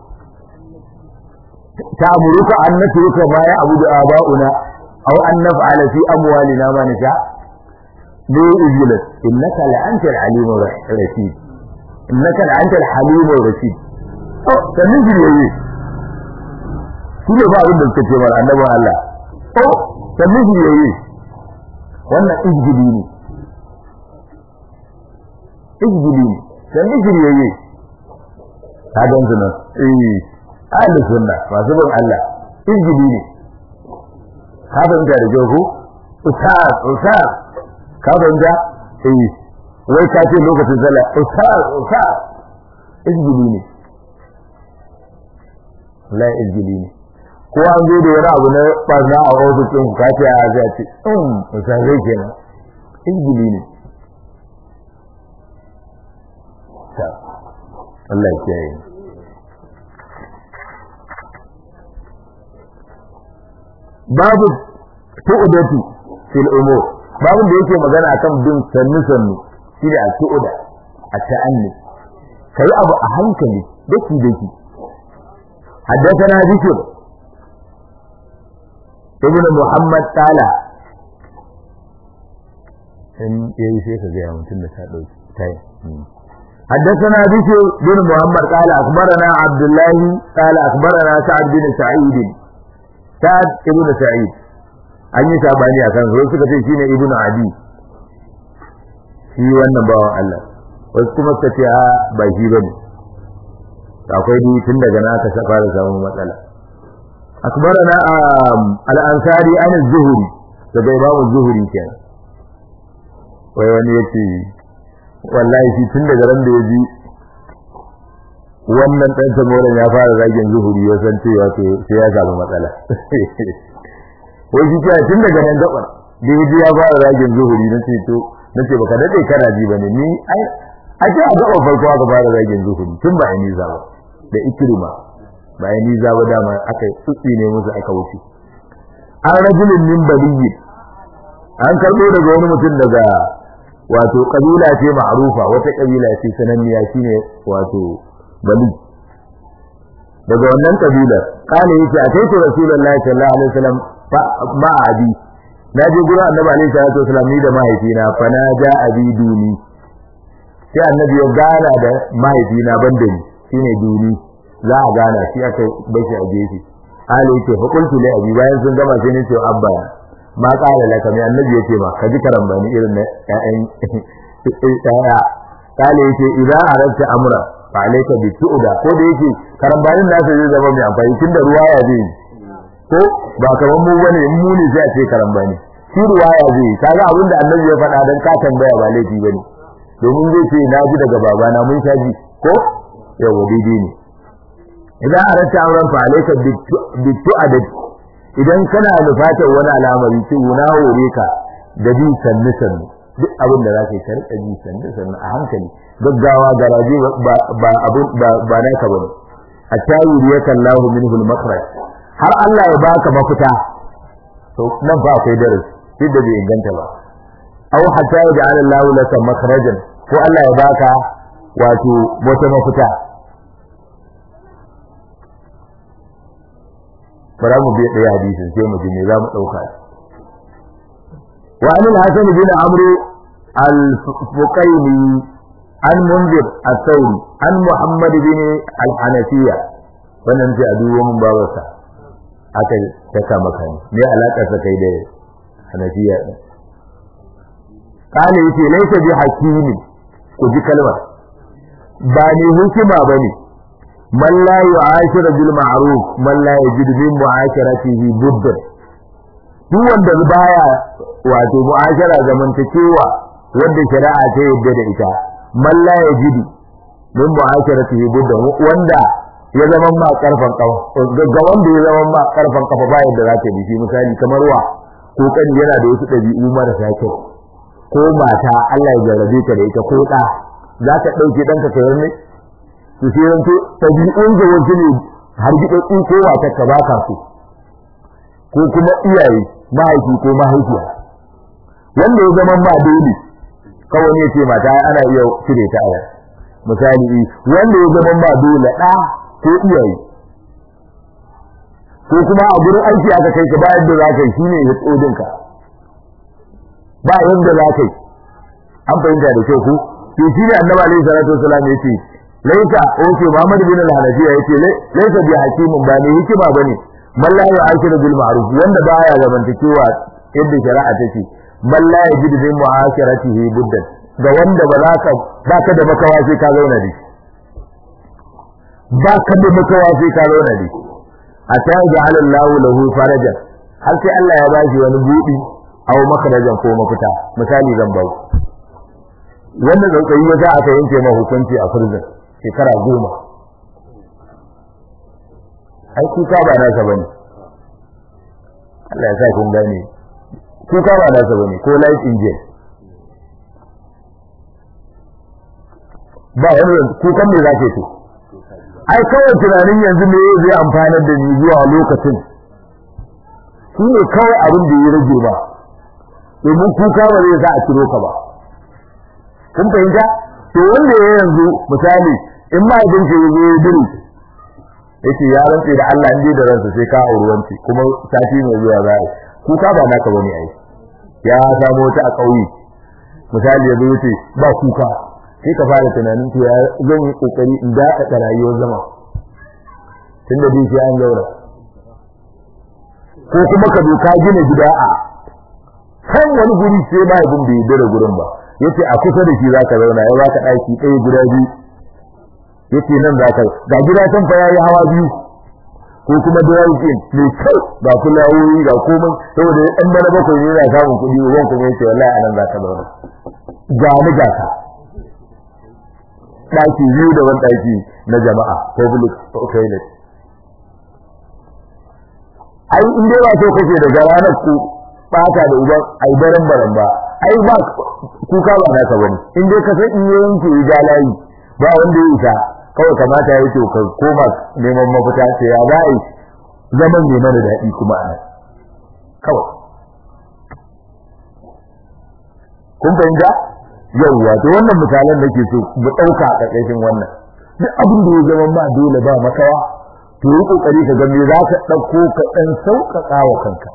ta'muruka an natruka ma ya abudu aba'una aw an naf'ala fi amwalina ma nasha bi ijlat innaka la antal alimur rashid innaka la antal halimur rashid oh sanin jiye shi ne ba abin da suka ce mara annabin Allah ko sannan shi yayi wannan izgili ne izgili ne sannan shi yayi ka gan su nan eh ahli sunna masu bin Allah izgili ne ka fahimta da kyau ko ustaz ustaz ka fahimta eh wai ka ce lokacin sallah ustaz ustaz izgili ne la izgili ne ko an zo da wani abu na barna a ofis ɗin ka ce a zai ce in musan zai kenan injili ne Allah ya kiyaye babu tu'udatu fil umur babu da yake magana akan bin sannu sannu shi da tu'uda a ta'anni kai abu a hankali daki daki حدثنا ذكر ibn muhammad tala in yayi sai ka gaya mutum da ta dauki tayi حدثنا بشر بن محمد قال أخبرنا عبد الله قال أخبرنا سعد بن سعيد سعد ابن سعيد an yi sabani a kan suka ce shine ibnu adi shi wannan bawan Allah wasu kuma suka ce a ba shi bane akwai dai tun daga na aka fara samun matsala akbarana al-ansari an az-zuhri daga imamu zuhri kenan wai wani yace wallahi shi tun daga ran da ya ji wannan dan tamoran ya fara zagin zuhuri ya san cewa to sai ya samu matsala wai shi cewa tun daga nan gabar da ya ji ya fara zagin zuhuri na ce to na ce baka dade kana ji bane ni ai a ce a gaban farko aka fara zagin zuhuri tun ba ni za ba da ikrima ba ni za ba dama aka tsutsi ne musu aka wuce an rajulun min baliyyi an karbo daga wani mutum daga wato kabila ce ma'rufa wata kabila ce sananniya shine wato bali daga wannan kabilar kana yace a kai rasulullahi sallallahu alaihi wasallam ma abi na je gurin annabi alaihi salatu wasallam ni da mahaifina fa na ja abi duni sai annabi ya gana da mahaifina banda ni shine duni za a gana shi aka bashi a gefe ali yace fa qultu li abi bayan sun gama sai ni ce abba ma kala laka mai annabi yace ma ka ji karambani irin na ƴaƴan ƴaƴa kale yace idan arabta amra fa alayka bi tu'da ko da yake karambanin nasa zai zama mai amfani tunda ruwaya zai ko ba kaman mu bane in mu ne sai a ce karambani shi ruwaya zai kaga abinda annabi ya faɗa dan ka tambaya ba laifi bane domin zai ce na ji daga babana mun sha ji ko yawa daidai ne idan arabta amran fa alayka bi tu'da idan kana nufatar wani al'amari ce na hore ka da bi sannu sannu duk abin da zaka yi ka rika bi sannu sannu a hankali gaggawa garaje ba ba abin ba ba naka bane hatta yuriyaka Allahu minhu al-makhraj har Allah ya baka mafita to nan fa akwai darasi duk da bai inganta ba aw hatta yaj'ala Allahu laka makhrajan ko Allah ya baka wato wata mafita bara mu biya ɗaya hadisin sai mu ji me za mu ɗauka wa anil hasan bin amru al-fuqayni an munzir al-thawri an muhammad bin al-hanafiya wannan sai a dubo mun babarsa aka saka maka ne me alaka sa kai da hanafiya din kale yace laysa bi hakimi ku ji kalmar ba ne hukima bane man la yu'ashiru bil ma'ruf man la yajidu min mu'asharatihi budda duk wanda baya wato mu'ashara zamantakewa wanda shari'a ta yadda da ita man la yajidu min mu'asharatihi budda wanda ya zama ma karfan kafa ga wanda ya zama ma karfan kafa ba yadda za ta bi misali kamar wa ko kan yana da wasu dabi'u marasa kyau ko mata Allah ya jarrabe ka da ita ko da za ka dauke danka kai ne su sai ranto tabi'un da wasu ne har gidan ko wata ka baka su ko kuma iyaye mahaifi ko mahaifiya wanda ya zama ma dole kawai ne ce mata ana iya cire ta aya misali wanda ya zama ma dole da ko iyaye ko kuma a gurin aiki aka kai ka ba yadda za ka yi shine ya tsodin ka ba yadda za ka yi an fahimta da kyau ku to shi ne annabi alaihi salatu wasallam ya ce laisa oke Muhammad bin al-Hanafiya yace laisa bi hakimin ba ne hikima bane man la yu'ashiru bil ma'ruf wanda baya zamantakewa yadda shari'a take man la yajidu bi mu'ashiratihi buddan ga wanda ba za ka baka da makawa sai ka zauna da shi baka da makawa sai ka zauna da shi hatta ja'ala Allahu lahu farajan har sai Allah ya bashi wani budi aw makarajan ko mafita misali zan ba wannan zaukayi ya za aka yanke ma hukunci a prison shekara goma ai kuka ba nasa bane Allah ya sa kun gane kuka ba nasa bane ko life in jail ba wani kukan me zake to ai kawai tunanin yanzu me zai amfanar da ni zuwa lokacin shi ne kawai abin da ya rage ba domin kuka ba zai sa a ciro ka ba kun fahimta to wanda ya yanzu misali in ma idan ke zo ya duru yace ya rantse da Allah in da ransa sai ka auri wanci kuma sati mai zuwa za kuka ba naka bane ai ya samu wata a kauye misali ya zo yace ba kuka sai ka fara tunanin to ya zan yi kokari in da ka rayuwar zama tunda dai sai an gaura ko kuma ka doka gina gida a kan wani guri sai ba ibn bai dare gurin ba yace a kusa da shi zaka zauna ya baka daki ɗaya guda biyu yace nan zaka ga gida san fa yayi hawa biyu ko kuma dawakin mai kyau ga fulawoyi ga komai saboda ɗan bana bakwai ne yana samun kuɗi uban kuma yace wallahi anan za ka zauna ga ni ga ka ɗaki biyu da wani ɗaki na jama'a public toilet ai in dai ba so kake daga ranar ku bata da uban ai baran baran ba ai ba kuka ba naka bane in dai ka san in yanke ya layi ba wanda ya isa kawai kamata ya yi to ka koma neman mafita ce ya za a yi zaman ne mana daɗi kuma a nan kawai kun fahimta yawwa to wannan misalan da ke so mu ɗauka a ƙarƙashin wannan duk abin da ya zama ma dole ba makawa to yi ƙoƙari ka ga me za ka ɗauko ka ɗan sauƙaƙa wa kanka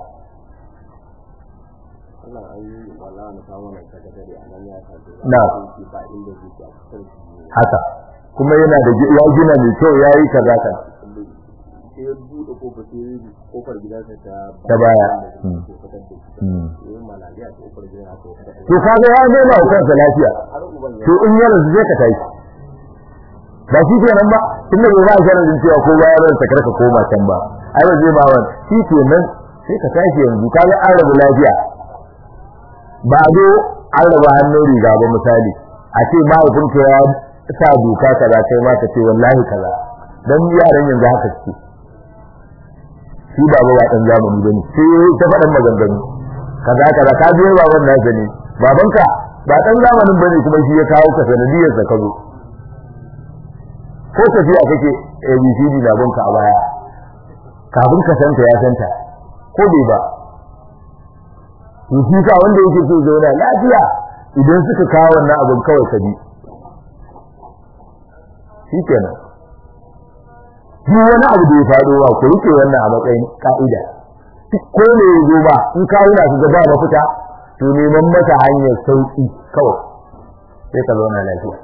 na haka kuma yana da ya gina mai kyau ya yi kaza ka sai ya buɗe kofar sai ya kofar gidansa ta ta baya yin malaria ta kofar gidan aka yi kada to kaga ya nema wa kansa lafiya har uban ya to in yana su zai ka tashi ba shi kenan ba tunda bai ba sharadin cewa ko bayan ran ta karka koma can ba ai ba zai ba wani shi kenan sai ka tashi yanzu kaga an rabu lafiya ba zo an raba hannun riga ba misali a ce mahaifinka ya sa doka kaza kai ma ka ce wallahi kaza dan yaran yanzu haka suke shi ba ba dan zamani bane sai ta faɗan maganganu kaza kaza ka je baban nasa ne babanka ba dan zamanin bane kuma shi ya kawo ka sanadiyar sa kazo ko tafiya kake ABCD na banka a baya kafin ka santa ya santa ko bai ba to shi ka wanda yake so zauna lafiya idan suka kawo wannan abin kawai ka bi shikenan duk wani abu da ya faɗo ba ku rike wannan a matsayin ka'ida ko ne ya zo ba in ka wuna su gaba mafita to neman masa hanyar sauki kawai sai ka zauna lafiya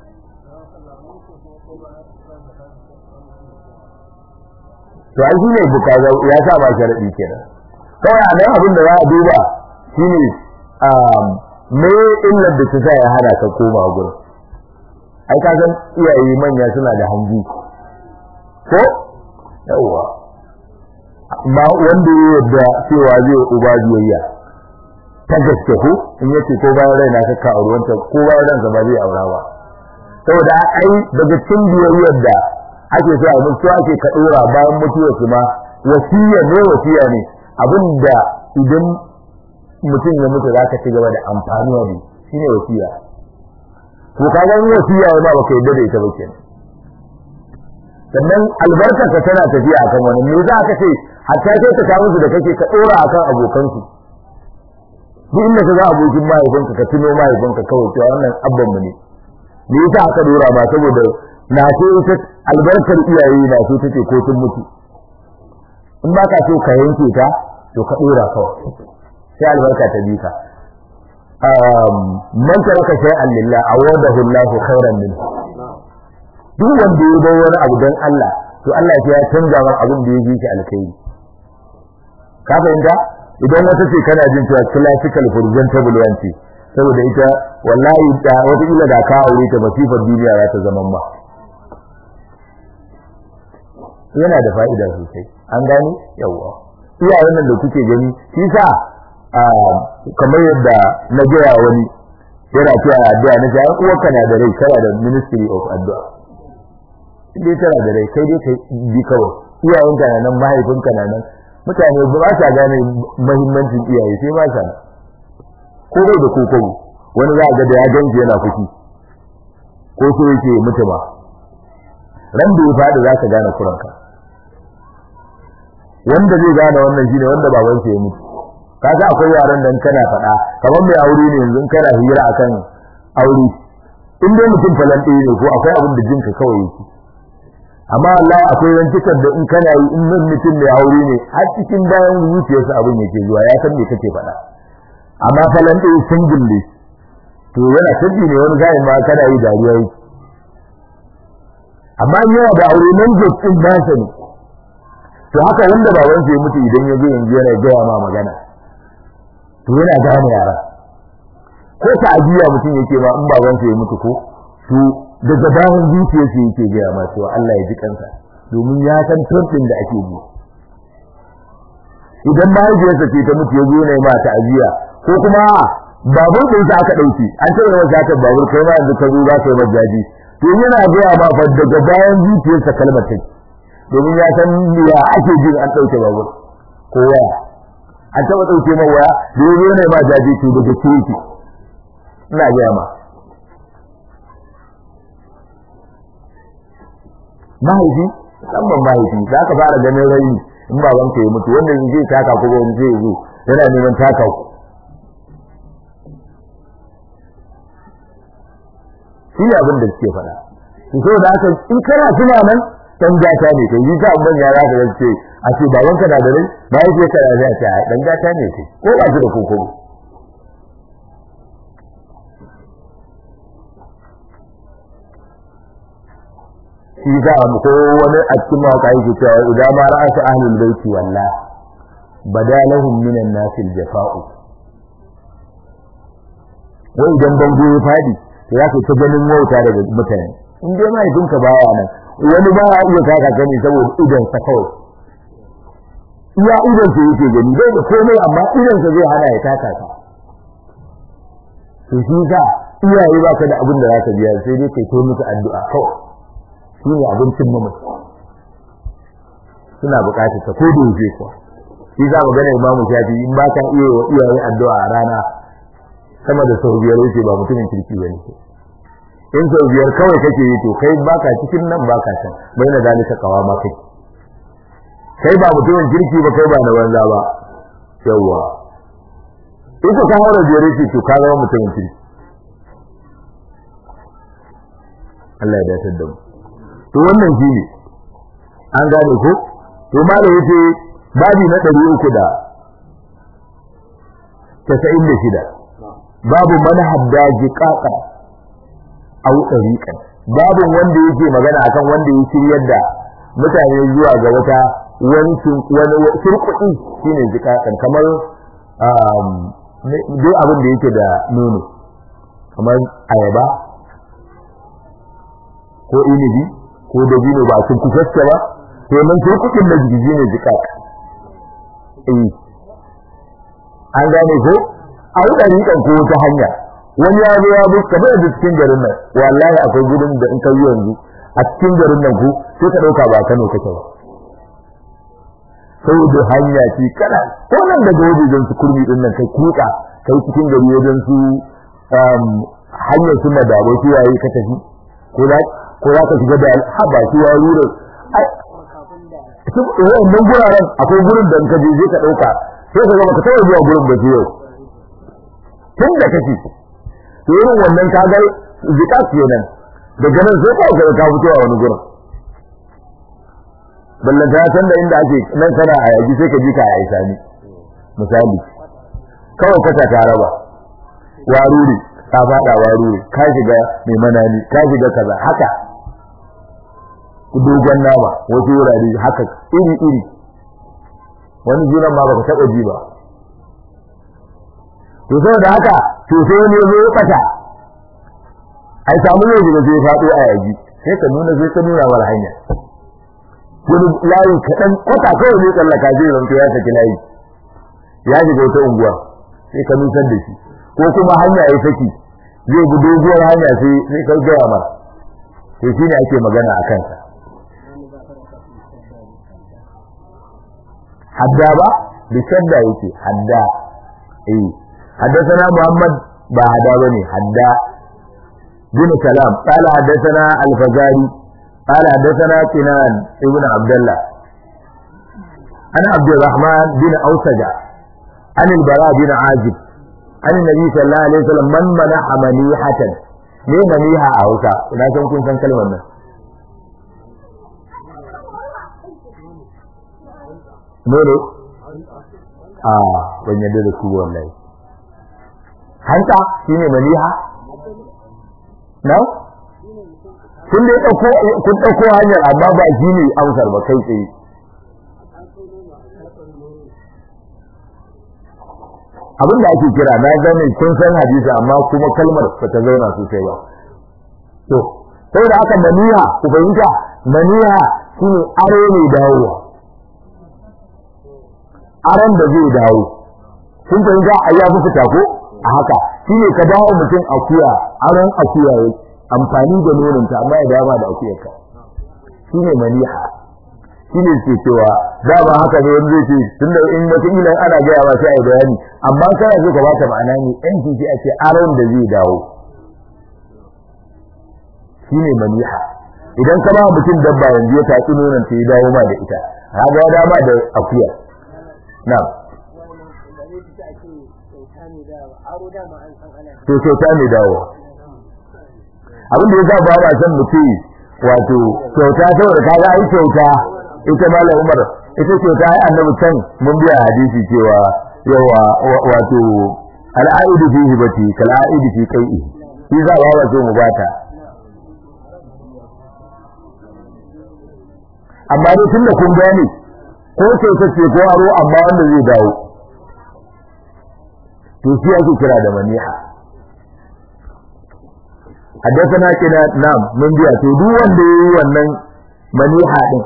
to ai shine bukaza ya sa ba sharadi kenan kawai a nan abin da za a duba shine me illar da ta sa ya hana ka koma gurin ai ka san iyaye manya suna da hanji ko yawa ba wanda ya yarda cewa zai uba biyayya ta gaske ko in yace ko bayan raina ka ka aure wanta ko bayan ransa ba zai aura ba saboda ai daga cikin biyayyar da ake so a mutu ake ka dora bayan mutuwar su ma wasiya ne wasiya ne abinda idan mutum ya mutu zaka ci gaba da amfanuwa ne shine wasiya to kaga in wasiya ba baka yadda da ita ba kenan sannan albarkar ka tana tafiya akan wani me za ka ce hatta sai ka samu su da kake ka dora akan abokan su duk inda ka ga abokin mahaifinka ka tuno mahaifinka kawai cewa wannan abban mu ne me yasa aka dora ba saboda na so ita albarkar iyaye na so take ko tun mutu in ba ka so ka yanke ta to ka dora kawai sai albarka ta bi ka man taraka shay'an lillah awadahu Allahu khairan minhu duk wanda ya bar wani abu don Allah to Allah ya canza maka abin da ya ji shi alkai ka fahimta idan wata ce kana jin cewa classical presentable wanci saboda ita wallahi da wata ila da ka aure ta masifar duniya za ta zama ma yana da fa'ida sosai an gani yawa iyayen nan da kuke gani shi sa kamar yadda na gaya wani yana cewa addu'a na cewa uwarka na da rai kana da ministry of addu'a dai tana da rai kai dai kai bi kawai iyayenka na nan mahaifinka na nan mutane ba sa gane muhimmancin iyaye sai ba sa ko bai da kokobo wani za ga da ya ganji yana fushi ko so yake mutu ba ran da ya fadi za ka gane kuranka wanda zai gane wannan shine wanda baban sa ya mutu kaga akwai yaran dan kana faɗa kamar mai aure ne yanzu kana hira akan aure in dai mutum falan ɗaya ne ko akwai abin da jinka kawai yake amma Allah akwai rantukar da in kana yi in nan mutum mai aure ne har cikin bayan zuciyarsa abin yake zuwa ya san me kake faɗa amma falan ɗaya sun gille to yana sabbi ne wani zai ma kana yi dariya yi amma in yawa da aure nan je cikin nasa ne to haka wanda baban ya mutu idan ya zo yanzu yana gaya ma magana to yana gane yara ko ta ajiya mutum yake ma in baban ya mutu ko to daga bayan zuciyarsa yake gaya ma cewa Allah ya ji kansa domin ya san turɗin da ake bi idan mahaifiyarsa ce ta mutu ya zo ne ma ta'aziyya ko kuma babur ɗin sa aka ɗauki an taɓa yawan satar babur kai ma yanzu ka zo za ka yi majaji to yana gaya ma fa daga bayan zuciyarsa kalmar take domin ya san ya ake jin an ɗauke babur ko waya an taɓa ɗauke ma waya da ya zo ne ma jaji to daga ce yake ina gaya ma mahaifi musamman mahaifi za ka fara ganin raini in babanka ya mutu wanda zai taka ko wani zai zo yana neman taka ku shi ne abin da suke faɗa to so da haka in kana tuna nan dan gata ne kai yi ta abin ya zaka ga ce a ce babanka na da rai mahaifiyarka na da ta dan gata ne kai ko ba shi da kokoro shi za mu ko wani a cikin mawaka yake cewa idan ma ra'asa ahlul baiti wallah badalahum minan nasil jafa'u wai idan bango ya fadi to ya ta ganin wauta daga mutane in dai mahaifinka baya nan wani ba ya iya kaka gani saboda idan sa kawai iya idan sa yake gani bai da komai amma idan sa zai hana ya taka ka to shi sa iyaye ba ka da abin da za ka biya sai dai kai to musu addu'a kawai shi ne abincin mamaci suna bukatar ta ko da yake kuwa shi za mu gane imamu shafi in ba ka iya wa iyaye addu'a a rana sama da sau biyar yake ba mutumin kirki ba ne in sau biyar kawai kake yi to kai baka cikin nan baka can bai na dalika kawa ma kai kai ba mutumin kirki ba kai ba na banza ba yawwa in ka kawo da biyar yake to ka zama mutumin kirki Allah ya dace da mu to wannan shi ne an gane ko to malam yace babi na 396 babu man hadda jiqaqa aw tariqan babu wanda yake magana akan wanda ya shiryar da mutane zuwa ga wata wani wani shirkuɗi shine jiqaqan kamar um duk abin da yake da nono kamar ayaba ko inibi ko dabino ba sun kusaske ba to nan shirkuɗin da jiji ne jiqaqa eh an gane ko a yi ɗariƙan ko wata hanya wani ya zo ya bi kamar da cikin garin nan wallahi akwai gudun da in ka yi yanzu a cikin garin nan ku sai ka ɗauka ba Kano kake ba saboda hanya ce kana ko nan daga wajen su kurmi din nan kai kuka kai cikin gari wajen su hanyar su madabo su yayi ka tafi ko za ko za ka shiga da haba su ya rura wannan guraren akwai gurin da in ka je zai ka ɗauka sai ka ga baka taɓa zuwa gurin ba yau tun da kake to irin wannan ka ga zika kenan daga nan sai ka ga ka fito a wani gurin ballan ta san da inda ake nan kana a yaji sai ka ji ka a isani misali kawai ka ta raba waruri ka fada waruri ka shiga mai manani ka shiga kaza haka dogon nama wasu wurare haka iri iri wani jiran ma baka taɓa ji ba to saboda haka to sai wani ya zo ya bata ai samu ne da zai faɗo a yaji sai ka nuna sai ka nuna mara hanya wani layin kaɗan kwata kawai ne tsallaka zai zanto ya saki layi ya shiga wata unguwa sai ka nusar da shi ko kuma hanya ya saki zai bi doguwar hanya sai sai ka gaya mara to shi ne ake magana a kansa hadda ba da shadda yake hadda eh حدثنا محمد بعد بني حدا بن سلام قال حدثنا الفزاري قال حدثنا كنان ابن عبد الله عن عبد الرحمن بن أوسجع عن البراء بن عازب عن النبي صلى الله عليه وسلم من منح منيحة me maniha a Hausa ina san kun san kalmar nan Mene? A ban yadda da su wallahi. hanta shine maliha na kun dai dauko kun dauko hanyar amma ba shine amsar ba kai tsaye abin da ake kira na gane kun san hadisi amma kuma kalmar ba ta zauna sosai ba to sai da aka maniha ku fahimta maniha shine aro ne dawowa aron da zai dawo kun fahimta a ya fita ko a haka shine ka dawo mutum akuya aron akuya ya amfani da nononta amma ya dawo da akuyar ka shine maniha shine ke cewa da ba haka ne wanda zai ce tunda in wata ila ana gaya ba sai a yi bayani amma kana so ka bata ma'ana ne yan kici ake aron da zai dawo shine maniha idan ka ba mutum dabba yanzu ya tatsi nonon ta ya dawo ma da ita kaga ya dama da akuya na'am to kyauta mai dawo abin da ya sa ba ba san mutum wato kyauta saboda kaga ai kyauta ita malam Umar ita kyauta ai annabi can mun biya hadisi cewa yawa wato al'aidu fi hibati kal aidu fi qai'i shi za ba ba so mu bata amma dai tunda kun gane ko kyauta ce ko aro amma wanda zai dawo to shi ake kira da maniha حدثنا كده نعم من biya to duk wanda yayi wannan maniha din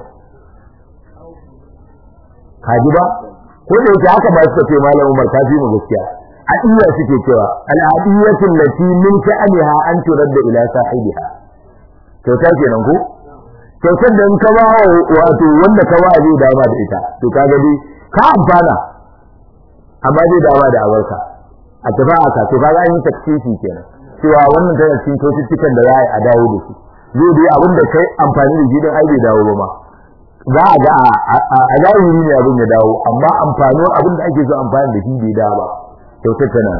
kaji ba ko da yake haka ba suka ce malam Umar kafi mu gaskiya adiya suke cewa al adiyatu allati min sha'aniha an turadda ila sahibiha to ta kenan ko to da in ka ba wato wanda ka ba zai dama da ita to kaga dai ka amfana amma zai dama da abarka a tafi aka to kaga an yi taksisi kenan cewa wannan tana cikin cututtukan da za a yi a dawo da su zai dai abin da kai amfani da shi don ai bai dawo ba ma za a ga a zahiri ne abin ya dawo amma amfani abin da ake so amfani da shi bai dawo ba kyautar tana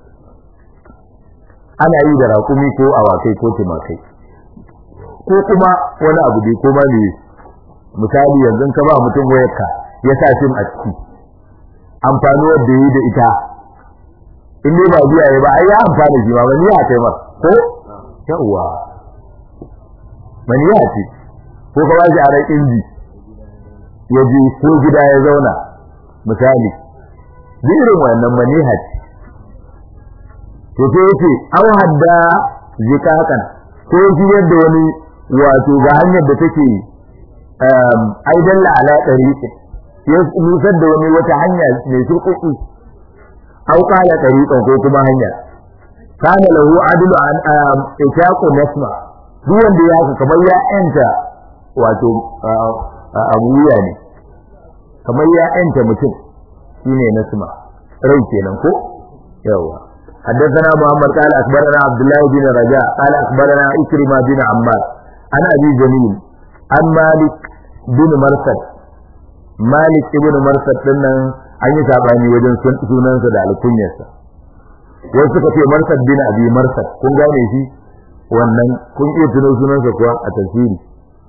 ana yi da raƙumi ko awakai ko tumakai ko kuma wani abu dai ko ma ne misali yanzu ka ba mutum wayarka ya sa sim a ciki amfani wanda yi da ita in dai ba biya ya ba ai ya amfana shi ma ba ni ya kai mar ko yawa mani ya ce ko ka bashi a ran inji ya je ko gida ya zauna misali irin wannan maniha ce to sai yace an hadda zikakan ko shi yadda wani wato ga hanyar da take ai dalla ala tariqin ya nusar da wani wata hanya mai surkuku au kala tariqan ko kuma hanya kana lahu adlu an itaqu nasma duk wanda ya haka kamar ya enta wato abuya ne kamar ya enta mutum shine nasma rai kenan ko yawa حدثنا محمد قال اخبرنا عبد الله بن رجاء قال اخبرنا اكرمه بن عمار عن ابي جميل عن مالك بن مرثد مالك ابن مرثد dinnan an yi sabani wajen sunansa da alkunyarsa wasu suka ce marsad bin abi marsad kun gane shi wannan kun iya tuno sunansa kuwa a tafsiri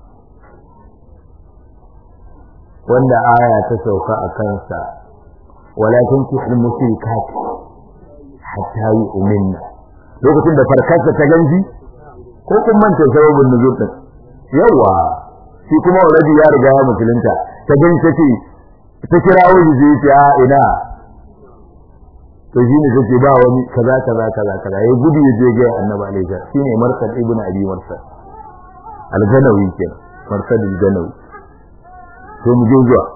wanda aya ta sauka a kansa walakin kihil musrikat hatta yu'minna lokacin da farkarsa ta ganji ko kun manta sababin nuzul din yawa shi kuma already ya riga ya musulunta ta ganji tace ta kira wani zai ce a ina to shi ne take ba wani kaza kaza kaza kaza ya gudu ya je ga annabi alaihi shine marsad ibnu abi marsad al-ganawi ke marsad al-ganawi to mu je zuwa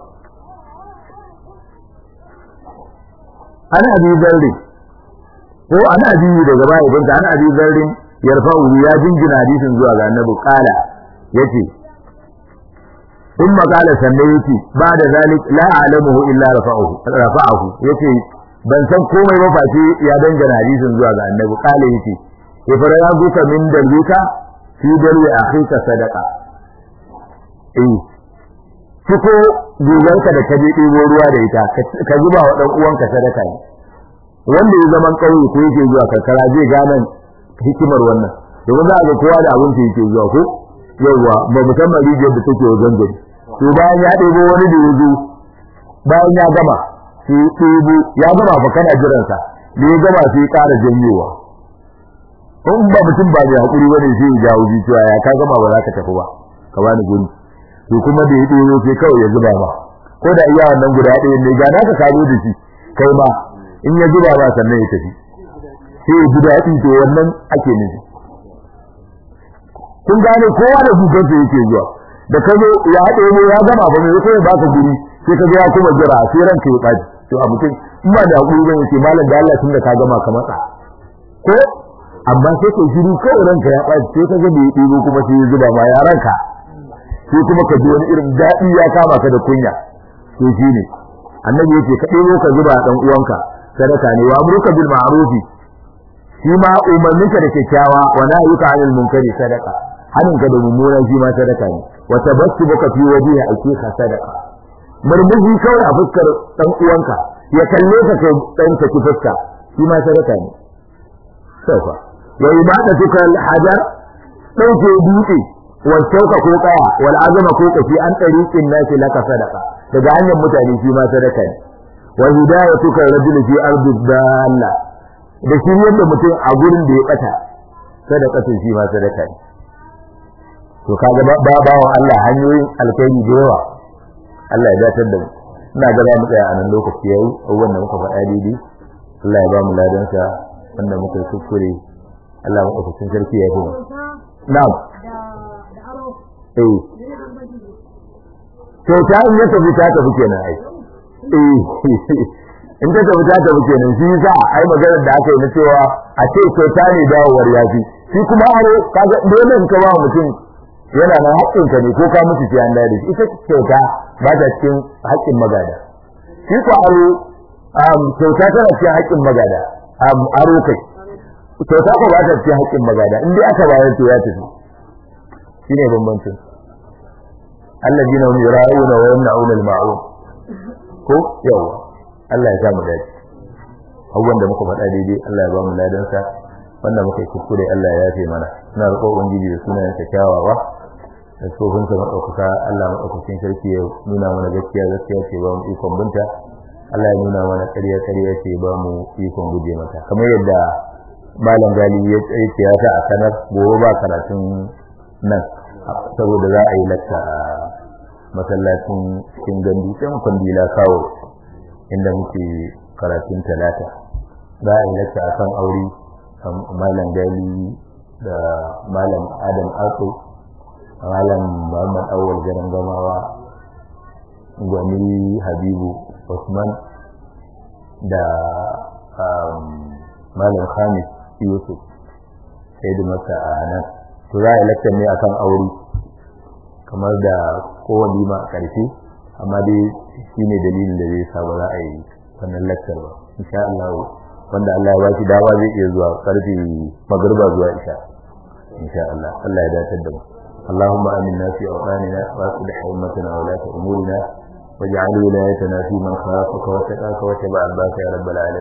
ana abi zarri ko ana abi daga baya ibn ana abi zarri yarfa'u ya jingina hadisin zuwa ga annabi kala yace ثم قال سنيتي بعد ذلك لا أعلمه إلا رفعه رفعه يتي ban san komai ba face ya dangana hadisin zuwa ga annabi kale yace ifara ya guka min dalika fi dalwi akhika sadaqa eh ciko guganka da kaje ɗebo ruwa da ita ka zuba wa dan uwanka sadaka ne wanda ya zaman kauye ko yake zuwa karkara zai gane hikimar wannan domin za a ga kowa da abin da yake zuwa ko yawwa ba musamman rijiyar da take wajen gari to bayan ya ɗebo wani da ya zo bayan ya gama sai ɗebo ya gama fa kana jiransa da ya gama sai ƙara janyowa in ba mutum ba mai haƙuri bane sai ya jawo ji cewa ya ka gama ba za ka tafi ba ka bani guri to kuma da ya ɗebo sai kawai ya zuba ba ko da iya wannan guda ɗaya ne ga naka ka zo da shi kai ma in ya zuba ba sannan ya tafi sai ya ji daɗi to wannan ake nufi kun gane kowa da hukunta yake zuwa da ka zo ya haɗe mu ya gama ba mai kai ba ka guri sai ka ga ya kuma jira sai ranka ya ɓaci to a mutum in ba da hakuri zan ce malam da Allah tunda ka gama ka matsa ko amma sai ka shiru kawai ranka ya ɓaci sai ka ga bai ɗigo kuma sai ya zuba ma ya ranka sai kuma ka ji wani irin daɗi ya kama ka da kunya to shine annabi yace ka ɗebo ka zuba dan uwanka sadaka ne wa amruka bil ma'rufi shi ma umarninka da kyakkyawa wa nahyuka 'anil munkari sadaka haninka da mummuna shi ma sadaka ne wa tabassuka fi wajhi akika sadaka murmushi kawai a fuskar dan uwanka ya kalle ka kai dan ka fuska shi ma sadaka ne sauka wa ibadatuka al hajar dauke dutse wa shauka ko kaya wal azama ko kafi an tariqin nasi laka sadaka daga hanyar mutane shi ma sadaka ne wa hidayatuka rajul fi ardi dalla da shiryar da mutum a gurin da ya bata sadakatun shi ma sadaka ne to kaga ba bawan Allah hanyoyin alkhairi da yawa Allah ya datar da mu ina ga za mu tsaya a nan lokaci yayi abubuwan da muka faɗa daidai Allah ya ba mu ladan sa wanda muka yi kuskure Allah mu ɗaukakin sarki ya yi na'am eh to ta in ya tafi ta tafi kenan ai eh in ta tafi ta tafi kenan shi yasa ai magana da aka yi na cewa a ce kyauta ne dawowar yafi shi kuma aro kaga dole in ka ba mutum yana nan haƙƙin ka ne ko ka mutu sai an dade ita kyauta ba ta cikin haƙƙin magada shi ko aro um kyauta tana cikin haƙƙin magada um aro kai kyauta ko ba ta cikin haƙƙin magada in dai aka bayar to ya tafi shine bambancin alladina hum yura'una wa yamna'una al-ma'ruf ko yawa Allah ya sa mu dace abubuwan da muka faɗa daidai Allah ya ba mu ladan sa wanda muka yi kuskure Allah ya yafe mana ina roƙo ubangiji da sunayen sa kyawawa da tsofin sa madaukaka Allah madaukakin sarki ya nuna mana gaskiya gaskiya ce ba mu ikon binta Allah ya nuna mana ƙarya ƙarya ce ba mu ikon guje mata kamar yadda malam galibi ya ce ya sa a sanar gobe ba karatun nan saboda za a yi lakka a masallacin cikin gandu can kwandila kawo inda muke karatun talata za a yi lakka a kan aure malam gali da malam adam ako malam muhammad awal garin gamawa gwani habibu usman da malam khamis yusuf sai da masa a nan to za a yi lakcar ne akan aure kamar da kowane ma a ƙarshe amma dai shi ne dalilin da zai sa ba za a yi wannan lakcar ba insha Allah wanda Allah ya ba shi dama zai iya zuwa karfe magarba zuwa isha insha Allah Allah ya dace da mu اللهم آمنا في أوطاننا وأصلح أمتنا ولاة أمورنا واجعل ولايتنا في من خافك واتقاك واتبع عباك يا رب العالمين